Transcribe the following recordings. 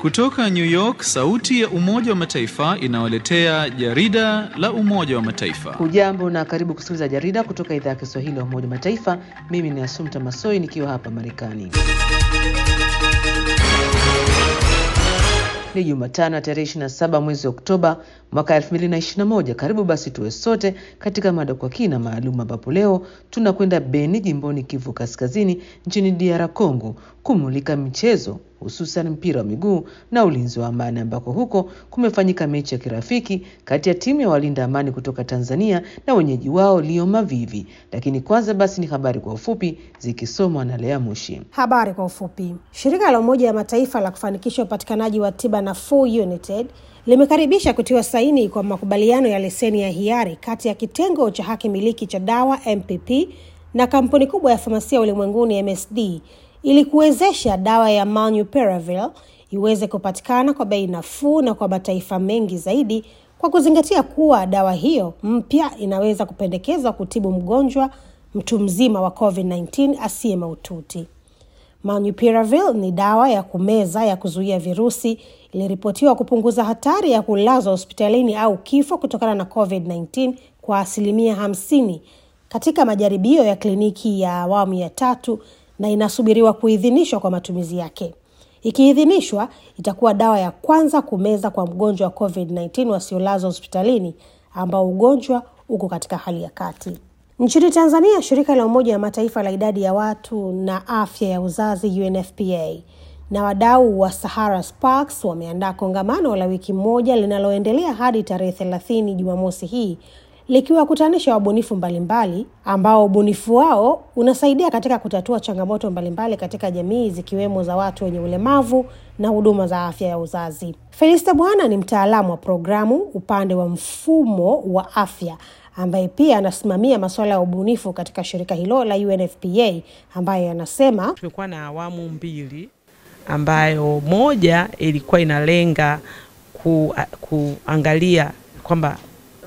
Kutoka New York, sauti ya Umoja wa Mataifa inawaletea jarida la Umoja wa Mataifa. Hujambo na karibu kusikiliza jarida kutoka idhaa ya Kiswahili ya Umoja wa Mataifa. Mimi ni Asumta Masoi nikiwa hapa Marekani. Ni Jumatano ya tarehe 27 mwezi Oktoba mwaka 2021. Karibu basi tuwe sote katika mada kwa kina maalum, ambapo leo tunakwenda Beni, jimboni Kivu Kaskazini, nchini DR Congo kumulika michezo hususan mpira wa miguu na ulinzi wa amani, ambako huko kumefanyika mechi ya kirafiki kati ya timu ya walinda amani kutoka Tanzania na wenyeji wao Lio Mavivi. Lakini kwanza basi ni habari kwa ufupi zikisomwa na Lea Mushi. Habari kwa ufupi. Shirika la Umoja wa Mataifa la kufanikisha upatikanaji wa tiba nafuu UNITAID limekaribisha kutiwa saini kwa makubaliano ya leseni ya hiari kati ya kitengo cha haki miliki cha dawa MPP na kampuni kubwa ya famasia ulimwenguni MSD ili kuwezesha dawa ya Molnupiravir iweze kupatikana kwa bei nafuu na kwa mataifa mengi zaidi, kwa kuzingatia kuwa dawa hiyo mpya inaweza kupendekezwa kutibu mgonjwa mtu mzima wa COVID-19 asiye mahututi. Molnupiravir ni dawa ya kumeza ya kuzuia virusi, iliripotiwa kupunguza hatari ya kulazwa hospitalini au kifo kutokana na COVID-19 kwa asilimia hamsini katika majaribio ya kliniki ya awamu ya tatu na inasubiriwa kuidhinishwa kwa matumizi yake. Ikiidhinishwa, itakuwa dawa ya kwanza kumeza kwa mgonjwa wa COVID-19 wasiolazwa hospitalini ambao ugonjwa uko katika hali ya kati. Nchini Tanzania, shirika la Umoja wa Mataifa la idadi ya watu na afya ya uzazi UNFPA na wadau wa Sahara Sparks wameandaa kongamano la wiki moja linaloendelea hadi tarehe thelathini Jumamosi hii likiwakutanisha wabunifu mbalimbali ambao ubunifu wao unasaidia katika kutatua changamoto mbalimbali katika jamii zikiwemo za watu wenye ulemavu na huduma za afya ya uzazi. Felista Bwana ni mtaalamu wa programu upande wa mfumo wa afya ambaye pia anasimamia masuala ya ubunifu katika shirika hilo la UNFPA ambaye anasema tumekuwa na awamu mbili ambayo moja ilikuwa inalenga ku, kuangalia kwamba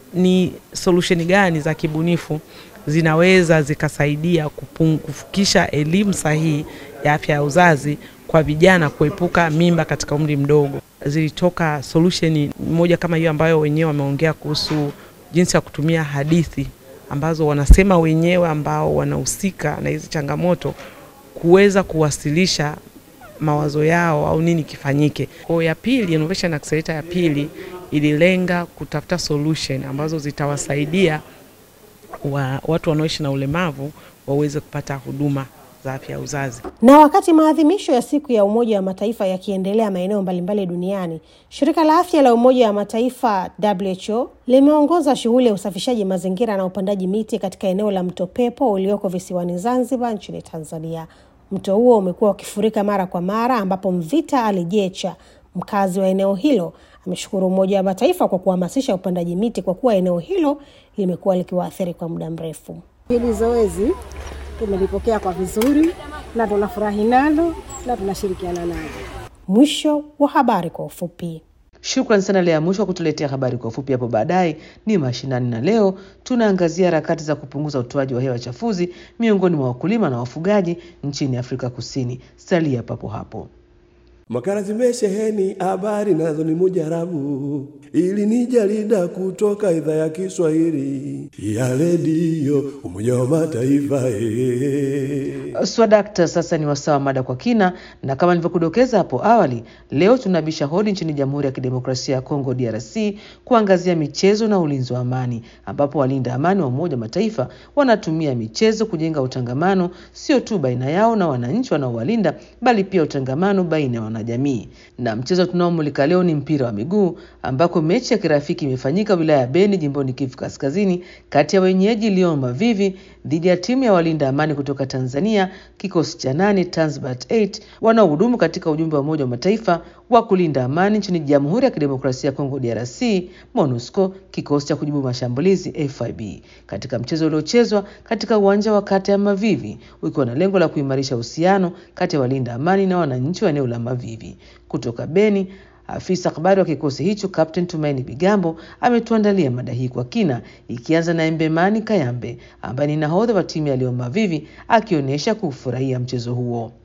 ni solution gani za kibunifu zinaweza zikasaidia kufikisha elimu sahihi ya afya ya uzazi kwa vijana kuepuka mimba katika umri mdogo. Zilitoka solution moja kama hiyo ambayo wenyewe wameongea kuhusu jinsi ya kutumia hadithi ambazo wanasema wenyewe ambao wanahusika na hizi changamoto kuweza kuwasilisha mawazo yao au nini kifanyike. Kwa ya pili, innovation accelerator ya pili ililenga kutafuta solution ambazo zitawasaidia wa, watu wanaoishi na ulemavu waweze kupata huduma za afya ya uzazi. Na wakati maadhimisho ya siku ya Umoja wa Mataifa yakiendelea maeneo mbalimbali duniani, shirika la afya la Umoja wa Mataifa WHO limeongoza shughuli ya usafishaji mazingira na upandaji miti katika eneo la Mto Pepo ulioko visiwani Zanzibar nchini Tanzania. Mto huo umekuwa ukifurika mara kwa mara, ambapo Mvita Alijecha, mkazi wa eneo hilo, ameshukuru Umoja wa Mataifa kwa kuhamasisha upandaji miti kwa kuwa eneo hilo limekuwa likiwaathiri kwa muda mrefu. Hili zoezi tumelipokea kwa vizuri na tunafurahi nalo na tunashirikiana nalo. Mwisho wa habari kwa ufupi. Shukran sana Lea Mwisho wa kutuletea habari kwa ufupi. Hapo baadaye ni mashinani, na leo tunaangazia harakati za kupunguza utoaji wa hewa chafuzi miongoni mwa wakulima na wafugaji nchini Afrika Kusini. Salia papo hapo. Makala zimesheheni habari nazo ni mujarabu, ili ni jarida kutoka idhaa ya Kiswahili ya redio Umoja wa Mataifa. Ee. Swadakta, sasa ni wasawa mada kwa kina, na kama nilivyokudokeza hapo awali, leo tunabisha hodi nchini Jamhuri ya Kidemokrasia ya Kongo DRC kuangazia michezo na ulinzi wa amani, ambapo walinda amani wa Umoja wa Mataifa wanatumia michezo kujenga utangamano, sio tu baina yao na wananchi wanaowalinda, bali pia utangamano baina ya wanajamii. Na mchezo tunaomulika leo ni mpira wa miguu, ambako mechi ya kirafiki imefanyika wilaya ya Beni, jimboni Kivu Kaskazini, kati ya wenyeji Lyon Mavivi dhidi ya timu ya walinda amani kutoka Tanzania, kikosi cha nane Tanzbat 8 wanaohudumu katika ujumbe wa Umoja wa Mataifa wa kulinda amani nchini Jamhuri ya Kidemokrasia ya Kongo DRC, MONUSCO, kikosi cha kujibu mashambulizi FIB, katika mchezo uliochezwa katika uwanja wa kata ya Mavivi, ukiwa na lengo la kuimarisha uhusiano kati ya walinda amani na wananchi wa eneo la Mavivi. Kutoka Beni, Afisa habari wa kikosi hicho Captain Tumaini Bigambo ametuandalia mada hii kwa kina, ikianza na Embemani Kayambe ambaye ni nahodha wa timu ya Leo Mavivi akionyesha kufurahia mchezo huo.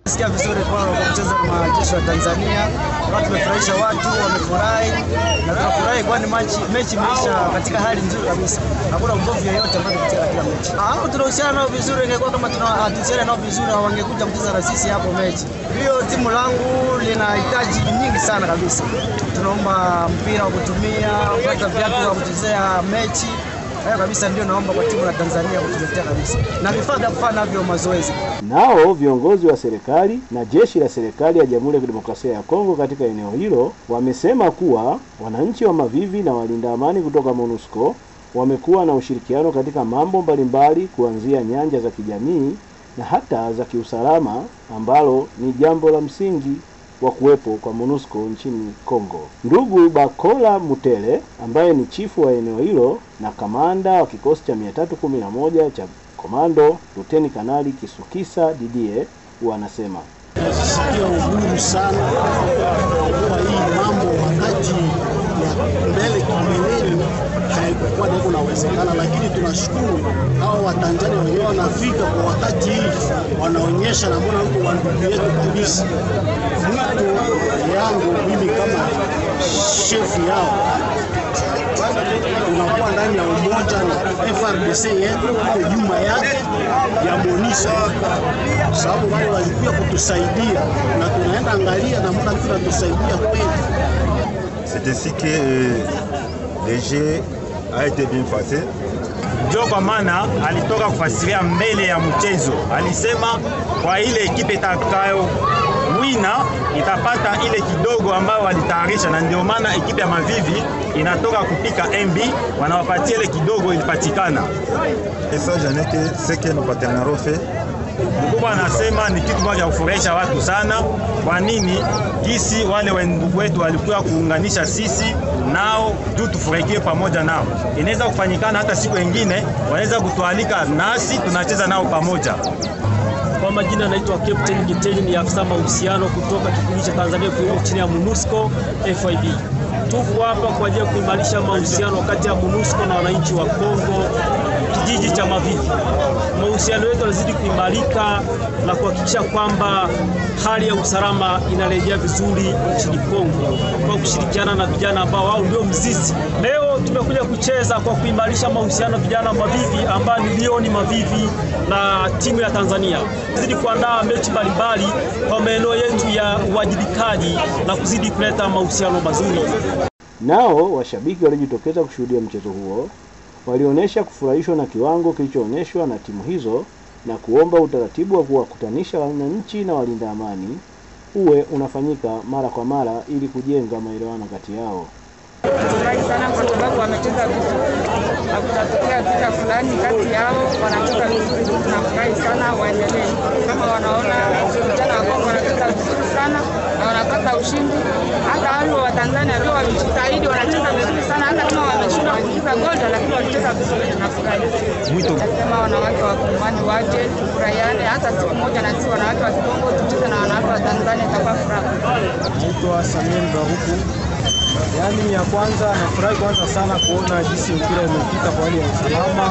Sikia vizuri kwa kwa kucheza na majeshi wa Tanzania, watu wamefurahisha, watu wamefurahi na tunafurahi, kwani mechi mechi imeisha katika hali nzuri kabisa, hakuna ugomvi yoyote ambao katika kila mechi. Ah, tunahusiana nao vizuri, ingekuwa kama tunahusiana nao vizuri, wangekuja kucheza na sisi hapo mechi. Hiyo timu langu linahitaji nyingi sana kabisa, tunaomba mpira wa kutumia, kupata viatu vya kuchezea mechi Hayo kabisa ndio naomba kwa timu la Tanzania kutuletea kabisa na vifaa vya kufanya navyo mazoezi. Nao viongozi wa serikali na jeshi la serikali ya Jamhuri ya Kidemokrasia ya Kongo katika eneo hilo wamesema kuwa wananchi wa Mavivi na walinda amani kutoka MONUSCO wamekuwa na ushirikiano katika mambo mbalimbali kuanzia nyanja za kijamii na hata za kiusalama ambalo ni jambo la msingi wa kuwepo kwa MONUSCO nchini Kongo. Ndugu Bakola Mutele ambaye ni chifu wa eneo hilo na kamanda wa kikosi cha 311 cha komando Luteni Kanali Kisukisa Didie wanasema Nasikia uhuru sana kwa hii mambo wakati ya mbele kimbeleni haikukuwa ndio kunawezekana, lakini tunashukuru hao Watanzania wenyewe wanafika kwa wakati hii, wanaonyesha na mbona huko wa ndugu yetu kabisa. Mwito yangu mimi kama shefu yao tunakuwa ndani ya umoja na FRDC yetu iko nyuma yake ya MONUSCO, sababu wale walikuja kutusaidia na tunaenda angalia namna tunatusaidia kweli. C'est ainsi que euh, le jeu a été bien passé. Ndio kwa maana alitoka kufasiria mbele ya mchezo, alisema kwa ile ekipe itakayo wina itapata ile kidogo ambayo walitayarisha, na ndio maana ekipe ya Mavivi inatoka kupika MB, wanawapatia ile kidogo ilipatikana. Et ça, j'en ai que ce que nos partenaires ont fait. Mkubwa anasema ni kitu moja cha kufurahisha watu sana. Kwa nini? Gisi wale wendugu wetu walikuwa kuunganisha sisi nao juu tufurahikie pamoja nao. Inaweza kufanyikana hata siku nyingine, wanaweza kutualika nasi tunacheza nao pamoja. Kwa majina naitwa Captain Giteli, ni afisa mahusiano kutoka kikundi cha Tanzania kilimo chini ya MONUSCO FIB. Tuko hapa kwa ajili ya kuimarisha mahusiano kati ya MONUSCO na wananchi wa Kongo kijiji cha Mavivi. Mahusiano yetu yanazidi kuimarika na kuhakikisha kwamba hali ya usalama inarejea vizuri nchini Kongo kwa kushirikiana na vijana ambao wao ndio mzizi. Leo tumekuja kucheza kwa kuimarisha mahusiano vijana Mavivi ambao ni Lioni Mavivi na timu ya Tanzania. Zidi kuandaa mechi mbalimbali kwa maeneo yetu ya uwajibikaji na kuzidi kuleta mahusiano mazuri. Nao washabiki waliojitokeza kushuhudia mchezo huo walionyesha kufurahishwa na kiwango kilichoonyeshwa na timu hizo na kuomba utaratibu wa kuwakutanisha wananchi na walinda amani uwe unafanyika mara kwa mara ili kujenga maelewano kati yao. Tunafurahi sana kwa sababu wamecheza vizuri, hakutatokea vita fulani kati yao, wanacheza vizuri. Tunafurahi sana, waendelee kama wanaona vijana wa Kongo wanacheza vizuri sana na wanapata ushindi. Hata wale wa Tanzania ndio wamejitahidi, wanacheza vizuri sana, hata kama wameshindwa kuingiza goli, lakini walicheza vizuri. Tunafurahi. Mwito Nasema wanawake wa Kongomani waje tufurahiane, hata siku moja na sisi wanawake wa Kongo tucheze na wanawake wa Tanzania, itakuwa furaha. Naitwa Samuel Baruku. Yaani ya kwanza nafurahi kwanza sana kuona jinsi mpira imepita kwa hali ya usalama.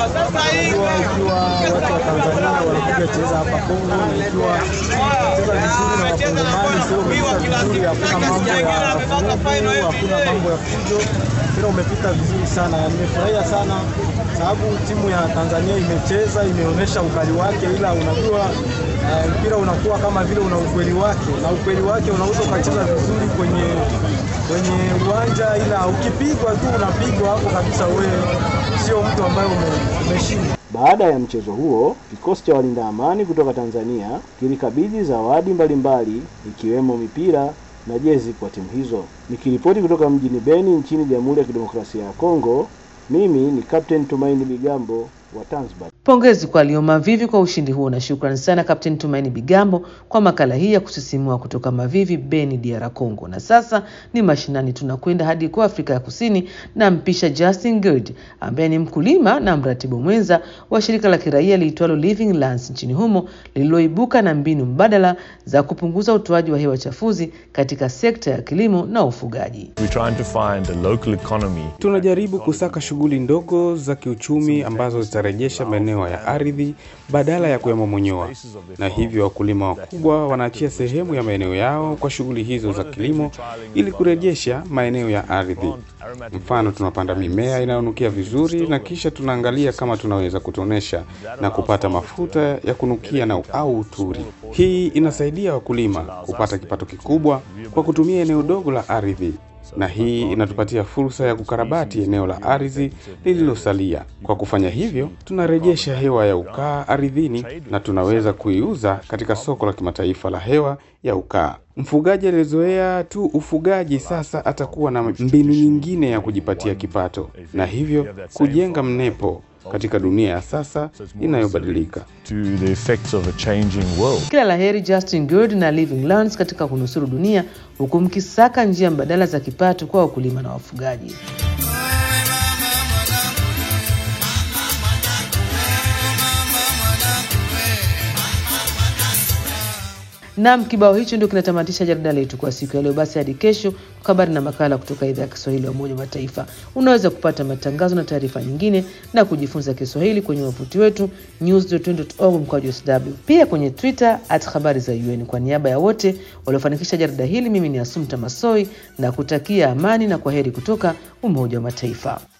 Unajua ikiwa watu wa Tanzania wanakuja cheza hapa Kongo na ikiwa cheza vizuri na wakongomani sio umepita vizuri, hakuna mambo ya vurugu, hakuna mambo ya fujo. Mpira umepita vizuri sana, nimefurahia sana sababu timu ya Tanzania imecheza, imeonyesha ukali wake, ila unajua uh, mpira unakuwa kama vile una ukweli wake, na ukweli wake unaweza ukacheza vizuri kwenye kwenye uwanja, ila ukipigwa tu unapigwa hapo kabisa, wewe sio mtu ambaye umeshinda. Baada ya mchezo huo, kikosi cha walinda amani kutoka Tanzania kilikabidhi zawadi mbalimbali ikiwemo mipira na jezi kwa timu hizo. Nikiripoti kutoka mjini Beni nchini Jamhuri ya Kidemokrasia ya Kongo, mimi ni Captain Tumaini Bigambo wa Tanzbat. Pongezi kwa Lyon Mavivi kwa ushindi huo na shukrani sana Kapteni Tumaini Bigambo kwa makala hii ya kusisimua kutoka Mavivi, Beni, DR Congo. Na sasa ni mashinani, tunakwenda hadi kwa Afrika ya Kusini na mpisha Justin Good ambaye ni mkulima na mratibu mwenza wa shirika la kiraia liitwalo Living Lands nchini humo lililoibuka na mbinu mbadala za kupunguza utoaji wa hewa chafuzi katika sekta ya kilimo na ufugaji. Tunajaribu kusaka shughuli ndogo za kiuchumi ambazo zitarejesha maeneo maeneo ya ardhi badala ya kuyamomonyoa, na hivyo wakulima wakubwa wanaachia sehemu ya maeneo yao kwa shughuli hizo za kilimo ili kurejesha maeneo ya ardhi. Mfano, tunapanda mimea inayonukia vizuri na kisha tunaangalia kama tunaweza kutonesha na kupata mafuta ya kunukia na au uturi. Hii inasaidia wakulima kupata kipato kikubwa kwa kutumia eneo dogo la ardhi na hii inatupatia fursa ya kukarabati eneo la ardhi lililosalia. Kwa kufanya hivyo, tunarejesha hewa ya ukaa ardhini na tunaweza kuiuza katika soko la kimataifa la hewa ya ukaa. Mfugaji aliyezoea tu ufugaji sasa atakuwa na mbinu nyingine ya kujipatia kipato na hivyo kujenga mnepo katika dunia ya sasa inayobadilika. Kila la heri Justin Good na Living Lands katika kunusuru dunia, huku mkisaka njia mbadala za kipato kwa wakulima na wafugaji. Nam, kibao hicho ndio kinatamatisha jarida letu kwa siku ya leo. Basi hadi kesho kwa habari na makala kutoka idhaa ya Kiswahili ya Umoja wa Mataifa. Unaweza kupata matangazo na taarifa nyingine na kujifunza Kiswahili kwenye wavuti wetu news.org mkwaju sw, pia kwenye Twitter at habari za UN. Kwa niaba ya wote waliofanikisha jarida hili, mimi ni Asumta Masoi na kutakia amani na kwa heri kutoka Umoja wa Mataifa.